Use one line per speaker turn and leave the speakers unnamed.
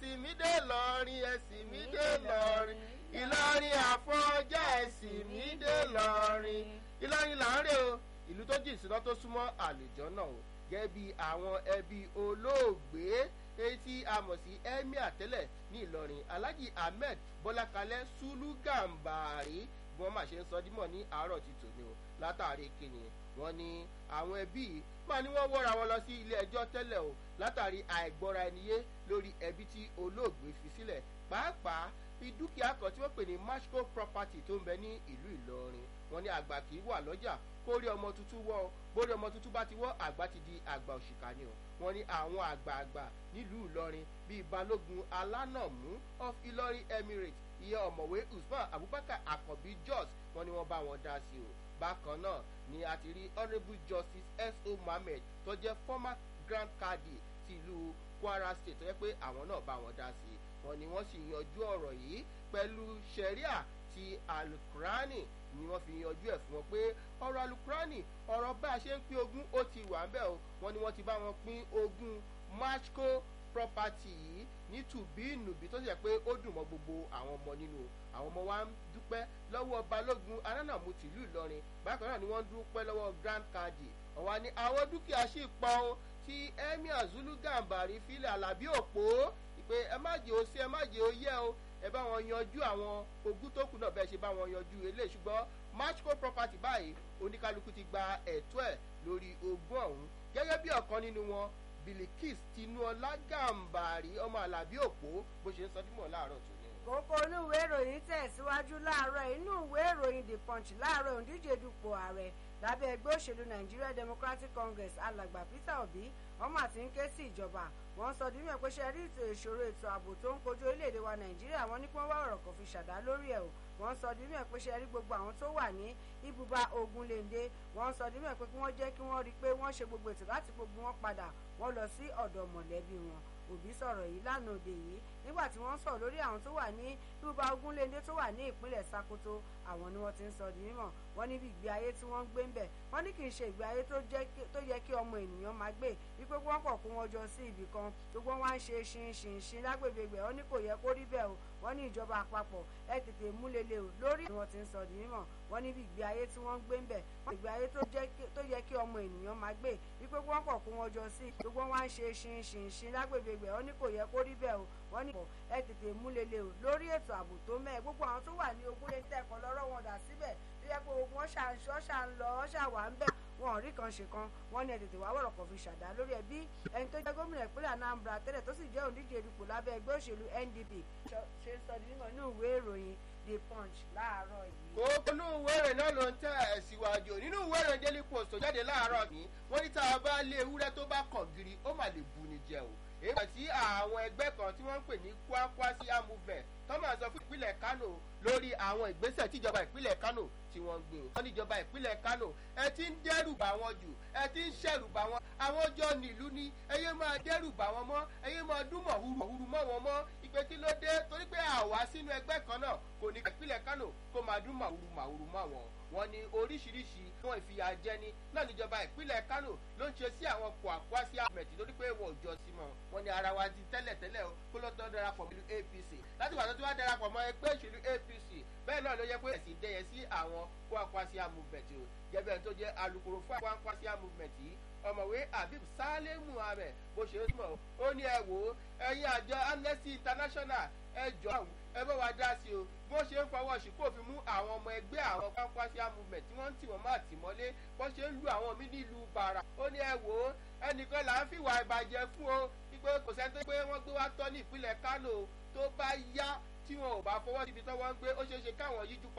ẹ̀sìn mi dé lọ́rin ẹ̀sìn mi dé lọ́rin ìlọrin àfọ̀njá ẹ̀sìn mi dé lọ́rin ìlọrin là ń rè o ìlú tó jìn síná tó súnmọ́ àlùjọ náà o gẹ́gẹ́ bí àwọn ẹbí olóògbé èyí tí a mọ̀ sí emir tẹ́lẹ̀ ní ìlọrin alhaji ahmed bọ́lákalẹ́ sulu gàmbàrí bí wọ́n máa ṣe ń sọ dímọ̀ ní àárọ̀ ti tòní o látàrí kíni wọ́n ní àwọn ẹbí yìí máa ní wọ́n wọ́ra wọn lọ sí ilé ẹjọ́ tẹ́lẹ̀ o látàrí àìgbọ́ra ẹniyé lórí ẹbí tí olóògbé fi sílẹ̀ pàápàá bí dúkìá kan tí wọ́n pè ní mashco property tó ń bẹ ní ìlú ìlọrin wọ́n ní àgbà kì í wà lọ́jà kórí ọmọ tuntun wọ́ bórí ọmọ tuntun bá ti wọ́ àgbà ti di àgbà òṣìkà ni o wọ́n ní àwọn àgbààgbà nílùú ìlọrin bíi balógun alánàmú of ìlọrin emirates ìyẹn ọ̀mọ̀wé usman abubakar akànbí jos wọ́n ní wọ́n bá wọn dá sí o bákan náà ni a ti rí honourable justice s.o. mohammed tó jẹ́ former grand cadi ti ìlú kwara state tó yẹ pé àwọn náà bá wọn dá sí wọ́n ní wọ́n sì yanjú ọ̀rọ̀ yìí pẹ̀lú sharia ti alukurani ni wọ́n fi yanjú ẹ̀ fún wọn pé ọ̀rọ̀ alukurani ọ̀rọ̀ bá a ṣe ń pín ogún ó ti wà ń bẹ̀ o wọ́n ní wọ́n ti bá wọn pín ogún mashco property yìí ní tùbínùbí tó ṣe pé ó dùn mọ́ gbogbo àwọn ọmọ nínú àwọn ọmọ wa ń dúpẹ́ lọ́wọ́ balógun alánàmú tìlú ìlọrin bákan náà ni wọ́n ń dúpẹ́ lọ́wọ́ grand cadi ọ̀wá ni àwọn dúkìá sì pọ̀ o tí emir zulu gambari filẹ̀ alábí òpó pé ẹ má jẹ́ o sí ẹ má jẹ́ o yẹ o ẹ bá wọn yanjú àwọn ogún tó kù náà bẹ́ẹ̀ ṣe bá wọn yanjú eléyìí ṣùgbọ́n mashco property báyìí oníkálukú ti gba ẹ̀tọ́ ẹ̀ lórí ogún ọ̀hún gẹ́gẹ́ bí ọ̀kan nínú wọn bilikis tinuola gambari ọmọ alábí òpó bó ṣe ń sọ dímọ̀ láàárọ̀ tó ní.
kókó inú ìwé ìròyìn tẹ̀síwájú láàárọ̀ inú ìwé ìròyìn the punch láàárọ̀ òǹdíje dupò ààrẹ lábẹ́ ẹgbẹ́ òṣèlú nigeria democratic congress alàgbà peter obi wọ́n mà ti ń ké sí ìjọba wọ́n sọ dímọ̀ pé ṣe rí ètò ìṣòro ètò ààbò tó ń kojú orílẹ̀-èdè wa nàìjíríà wọ́n ní kí wọ́n wá ọ̀rọ̀ kan fi ṣàdá lórí ẹ̀ o wọ́n sọ dímọ̀ pé ṣe rí gbogbo àwọn tó wà ní ibùba ogunléndé wọ́n sọ dímọ̀ pé kí wọ́n jẹ́ kí wọ́n rí i pé wọ́n ṣe gbogbo ètò láti gbogbo wọn padà wọ́n lọ sí ọ̀dọ̀ mọ̀lẹ́bí wọn òbí sọ̀rọ̀ yìí lánàá òde yìí nígbà tí wọ́n sọ̀rọ̀ lórí àwọn tó wà ní ibùba ogunléndé tó wà ní ìpínlẹ̀ sakoto àwọn ni wọ́n ti ń sọ di mímọ̀ wọ́n níbi ìgbé ayé tí wọ́n ń gbé ń bẹ̀ wọ́n ní kì í ṣe ìgbé ayé tó yẹ kí ọmọ ènìyàn máa gbé wípé wọ́n pọ̀ kó wọn jọ sí ibì kan gbogbo wọn wá ń ṣe ṣinṣinṣin lágbègbè gbẹ̀ wọ́n ní kò yẹ kó rí bẹ́ẹ̀ o wọ́n ní ìjọba àpapọ̀ ẹ tètè múlẹ̀lẹ̀ o lórí ni wọ́n ti ń sọ di mímọ̀ wọ́n níbi ìgbé ayé tí wọ́n ń gbé ń bẹ̀ wọ́n ìgbé ayé tó yẹ kí ọmọ ènìyàn máa gbé wípé wọ́n pọ̀ kó wọn jọ sí gbogbo wọn wá ń ṣe ṣinṣinṣin lágbègbè gbẹ̀ wọ́n ní kò yẹ kó rí bẹ́ẹ̀ o wọ́n ní ẹ tètè múlẹ̀lẹ̀ o lórí ètò ààbò tó mẹ́ẹ̀ gbogbo àwọn tó wà ní ogún lè tẹ̀kọ́ lọ́rọ̀ wọn dà síbẹ̀ tó yẹ pé ogun ọ̀ṣà ń ṣọ́ ṣà ń lọ ọ̀ṣà wà ń bẹ̀ wọn ò rí kan ṣe kan wọn ní ẹ tètè wá wọ̀rọ̀ kan fi ṣàdá lórí ẹ bí ẹni tó jẹ́ gómìnà ìpínlẹ̀ anambra tẹ́lẹ̀ tó sì jẹ́ òǹdíje ìdìpọ̀ lábẹ́ ẹgbẹ́ òṣèlú ndp ṣe ń sọ nínú inú ìwé ìròyìn the punch láàárọ̀ yìí.
kókó inú ìwé ìròyìn náà ló ń tẹ̀ ẹ̀ síwájú nínú ìwé ìròyìn daily post tó jáde láàárọ̀ yìí wọ́n ní tá a bá lé ewúrẹ́ tó bá kàn giri ó mà lè bu ni jẹ o èyí tí àwọn ẹgbẹ́ kan tí wọ́n ń pè ní kwakwasia movement tó máa sọ fún ìpínlẹ̀ kano lórí àwọn ìgbésẹ̀ tíjọba ìpínlẹ̀ kano tí wọ́n ń gbé o. wọ́n ní ìjọba ìpínlẹ̀ kano ẹ ti ń dẹ́rù bà wọ́n jù ẹ ti ń ṣẹ̀rù bà wọ́n àwọn jọ nílùú ni ẹyẹ máa dẹ́rù bà wọ́n mọ́ ẹyẹ máa dún mọ̀húrù mọ̀húrù mọ́ wọn mọ́ ìpè kí ló dé torí pé àwa sínú ẹgbẹ́ kan náà kò ní ìpínlẹ̀ kano kó máa dún mọ̀húrù mọ̀húrù mọ́ wọn wọn ní oríṣiríṣi wọn ìfìyàjẹni náà níjọba ìpínlẹ̀ kano ló ń ṣe sí àwọn kwakwasia movement torí pé wọn ò jọ sí mọ́ wọn ní ara wa ti tẹ́lẹ̀tẹ́lẹ̀ kó ló tọ́ darapọ̀ pẹ̀lú apc láti wà tó ti wá darapọ̀ mọ́ ẹgbẹ́ òṣèlú apc bẹ́ẹ̀ náà ló yẹ pé ẹ̀sìn dẹyẹ sí àwọn kwakwasia movement o gẹ́gẹ́ tó jẹ́ alukoro fún kwakwasia movement yìí ọ̀mọ̀wé habib saleh muhammed bó ṣe ń mọ̀ ó ní ẹ wò ó ẹ̀yin àjọ amnesty international ẹ jọ àwọn ẹ bá wa dá sí o bí wọ́n ṣe ń fọwọ́ ṣìkò fi mú àwọn ọmọ ẹgbẹ́ àwọn kwakwasia movement tí wọ́n ń tì wọ́n má tì mọ́lé bọ́n ṣe ń lu àwọn mí nílùú bàrà ó ní ẹ wò ó ẹnìkan là ń fìwà ìbàjẹ́ fún o wípé kò sẹ́ni tó pé wọ́n gbé wá tọ́ ní ìpínlẹ̀ kánò tó bá yá tí wọn ò bá fọwọ́ síbi tó wọ́n ń gbé ó ṣeé ṣe káwọn yíjú